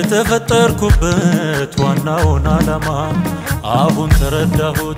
የተፈጠርኩበት ዋናውን ዓላማ አሁን ተረዳሁት።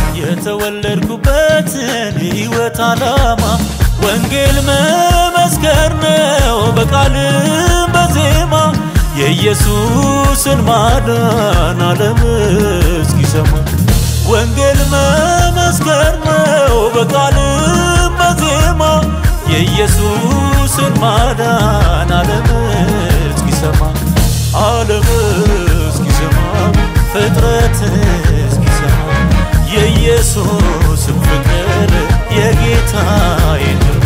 የተወለድኩበትን ሕይወት ዓላማ ወንጌል መመስከር ነው በቃልም በዜማ የኢየሱስን ማዳን ዓለም እስኪሰማ ወንጌል መመስከር ነው በቃልም በዜማ የኢየሱስን ማዳን ዓለም እስኪሰማ ዓለም እስኪሰማ ፍጥረት እስኪሰማ የኢየሱስን ፍቅር የጌታዬን ግርማ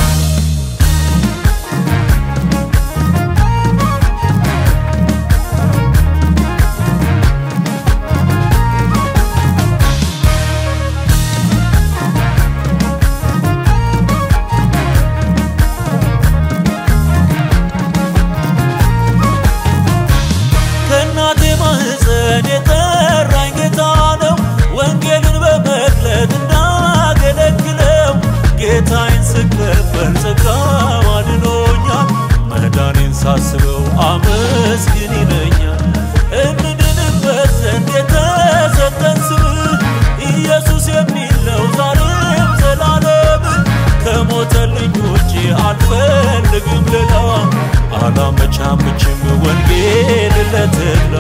ከእናቴ ማህፀን የጠራኝ ጌታ ነው። ወንጌልን በመግለጥ እንዳገለግለው ጌታዬን ስቀበል ጸጋው አድኖኛል። መዳኔን ሳስበው አመስግን ይለኛል። እንድንበት ዘንድ የተሰጠን ስም ኢየሱስ የሚለው ዛሬም ዘላለም ከሞተልኝ ውጭ አልፈልግም ሌላ አላመቻምችም ወንጌል ለተድላ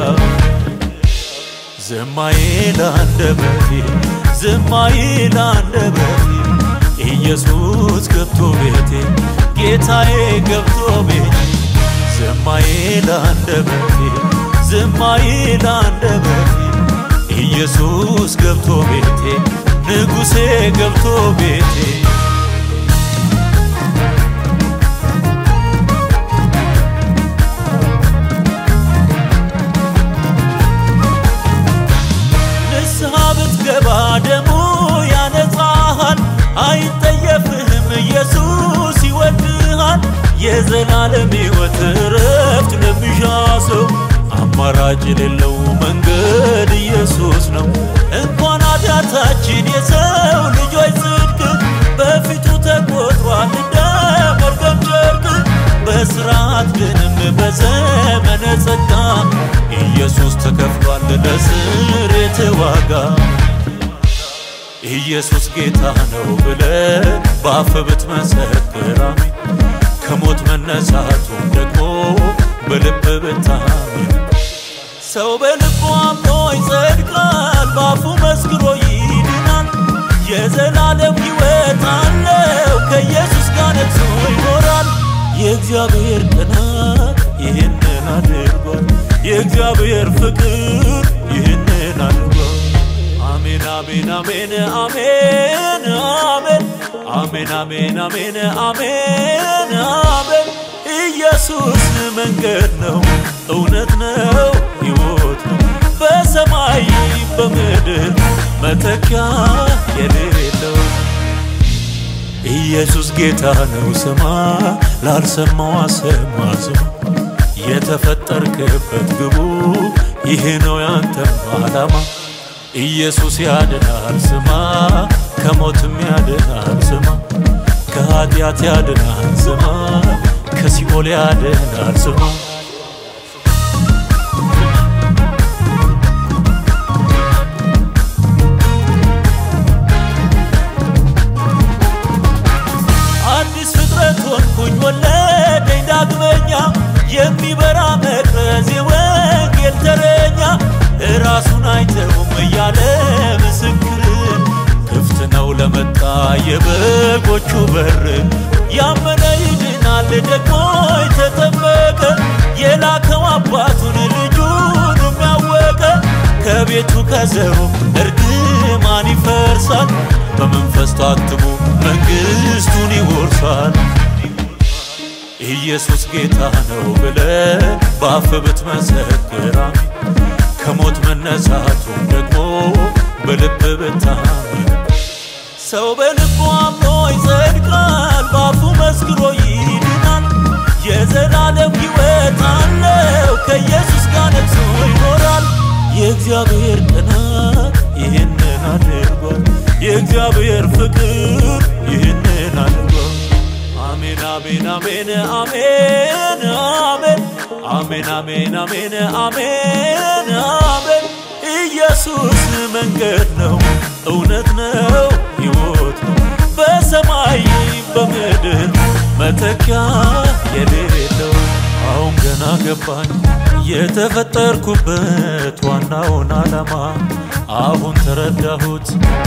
ዝማዬ ለአንደበቴ ዝማዬ ለአንደበቴ ኢየሱስ ገብቶ ቤቴ ጌታዬ ገብቶ ቤቴ ዝማዬ ለአንደበቴ ዝማዬ ለአንደበቴ ኢየሱስ ገብቶ ቤቴ ንጉሴ ገብቶ ቤቴ ንስሐ ብትገባ ደሙ ያነጻሃል፣ አይጠየፍህም ኢየሱስ ይወድሃል። የዘላለም ሕይወት እረፍት ለሚሻ ሰው አማራጭ የሌለው መንገድ ኢየሱስ ነው። እንኳን ኃጢአታችን የሰው ልጆች ጽድቅ በፊቱ ተቆጥሯል እንደ መርገም ጨርቅ በስርዓት ግንም በዘመነ ጸጋ ኢየሱስ ተከፍሏል ለስርየት ዋጋ። ኢየሱስ ጌታ ነው ብለ በአፍ ብትመሰክር አሜን፣ ከሞት መነሳቱን ደግሞ በልብ ብታምን ሰው በልቡ አምኖ ይጸድቃል፣ በአፉ መስክሮ ይድናል። የዘላለም ሕይወት አለው ከኢየሱስ ጋር ነግሶ ይኖራል። የእግዚአብሔር ቅናት ይህንን አድርጓል። የእግዚአብሔር ፍቅር ይህንን አድርጓል። አሜን አሜን አሜን አሜን አሜን አሜን አሜን አሜን አሜን አሜን ኢየሱስ መንገድ ነው፣ እውነት ነው፣ ሕይወት ነው። በሰማይ በምድር መተኪያ የሌለው ኢየሱስ ጌታ ነው። ስማ ላልሰማው አሰማ ስማ የተፈጠርክበት ግቡ ይሄ ነው ያንተም ዓላማ። ኢየሱስ ያድናል ስማ ከሞትም ያድናል ስማ ከኃጢአት ያድናል ስማ ከሲኦል ያድናል ስማ አዲስ ፍጥረት ሆንኩኝ ወለደኝ ዳግመኛ የሚበራ መቅረዝ የወንጌል ተረኛ ራሱን አይተውም እያለ ምስክር ክፍት ነው ለመጣ የበጎቹ በር ያመነ ይድናል ደግሞ የተጠመቀ የላከው አባቱን ልጁን የሚያወቀ ከቤቱ ከዘሩ እርግማን ይፈርሳል በመንፈስ ታትሞ መንግሥቱን ይወርሳል። ኢየሱስ ጌታ ነው ብለ በአፍ ብትመሰክር አሜን፣ ከሞት መነሳቱን ደግሞ በልብ ብታምን ሰው በልቡ አምኖ ይጸድቃል፣ በአፉ መስክሮ ይድናል። የዘላለም ሕይወት አለው ከኢየሱስ ጋር ነግሶ ይኖራል። የእግዚአብሔር ቅናት ይህንን አድርጓል። የእግዚአብሔር ፍቅር ይህንን አድርጓል። አሜን አሜን አሜን አሜን አሜን አሜን አሜን አሜን አሜን አሜን ኢየሱስ መንገድ ነው እውነት ነው ሕይወት ነው በሰማይ በምድር መተኪያ የሌለው አሁን ገና ገባኝ የተፈጠርኩበት ዋናውን ዓላማ አሁን ተረዳሁት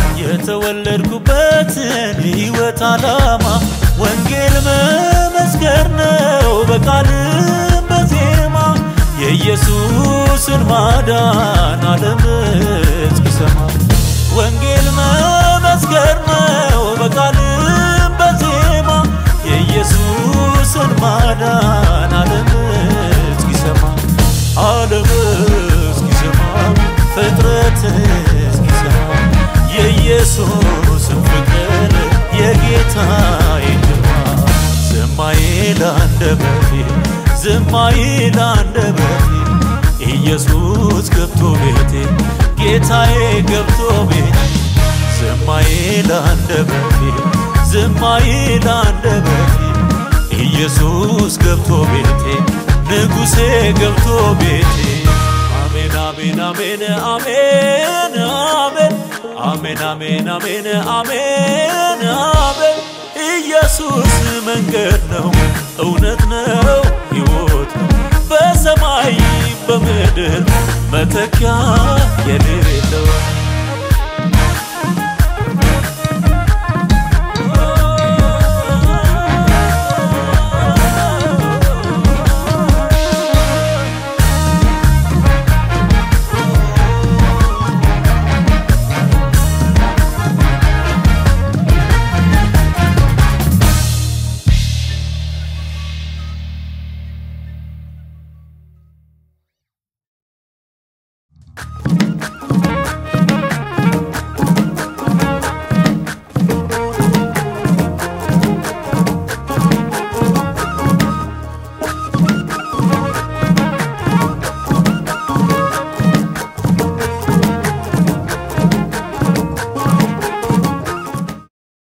የተወለድኩበትን ሕይወት ዓላማ ወንጌል መመስከር ነው በቃልም በዜማ የኢየሱስን ማዳን ዓለም እስኪሰማ ወንጌል መመስከር ነው በቃልም በዜማ የኢየሱስን ማዳን ዓለም እስኪሰማ ዓለም እስኪሰማ ፍጥረት እስኪሰማ የኢየሱስን ፍቅር የጌታዬ ግርማ ዝማዬ ላንደበቴ ዝማዬ ላንደበቴ ኢየሱስ ገብቶ ቤቴ ጌታዬ ገብቶ ቤቴ ዝማዬ ላንደበቴ ዝማዬ ላንደበቴ ኢየሱስ ገብቶ ቤቴ ንጉሴ ገብቶ ቤቴ አሜን አሜን አሜን አሜን አሜን አሜን አሜን አሜን አሜን አሜን ኢየሱስ መንገድ ነው እውነት ነው ሕይወት ነው በሰማይ በምድር መተኪያ የሌለው